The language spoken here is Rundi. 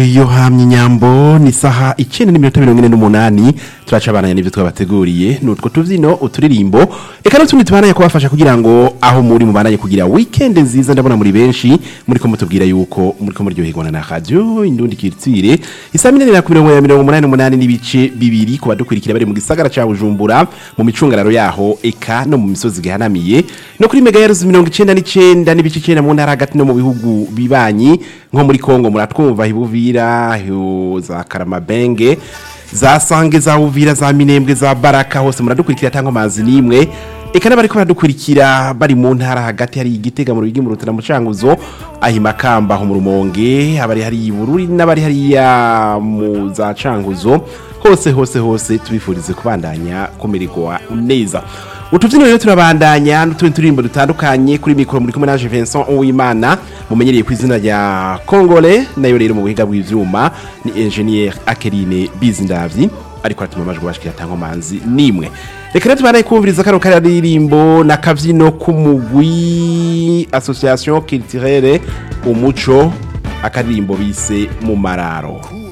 yo hamye inyambo ni saha icyenda n'iminota mirongo ine n'umunani turaca abana n'ibyo twabateguriye ni utwo tubyino uturirimbo reka n'utundi tubananye kubafasha kugira ngo aho muri mubananye kugira weekend nziza ndabona muri benshi muri ko mutubwira yuko muri ko muryoherwa na radio indundi kirtire isa minene na mirongo ya mirongo umunani n'umunani n'ibice bibiri ku badukurikira bari mu gisagara ca Bujumbura mu micungararo yaho eka no mu misozi gihanamiye no kuri mega yaruzi mirongo icenda n'icenda n'ibice icenda mu ntara hagati no mu bihugu bibanyi nko muri Kongo muratwumva hibuvira hu- za Karamabenge za Sange za Uvira za Minembwe za Baraka hose muradukurikira tango mazi nimwe eka n'abari ko baradukurikira bari mu ntara hagati hari igitega mu rugi mu rutana mu canguzo ahi makamba ho mu rumonge abari hari ibururi n'abari hariya mu za canguzo hose hose hose tubifurize kubandanya kumererwa neza utubyiniro rero turabandanya n'utundi turirimbo dutandukanye kuri mikoro muri kumwe naje Vincent Uwimana mumenyereye ku izina rya Kongole nayo rero mu buhinga bw'ivyuma ni engineer Akeline Bizindavyi ariko aratuma amajwi bashikira tango manzi nimwe reka rero tubanaye kumviriza kano karirimbo na kavyino k'umugwi association culturelle umuco akaririmbo bise mu mararo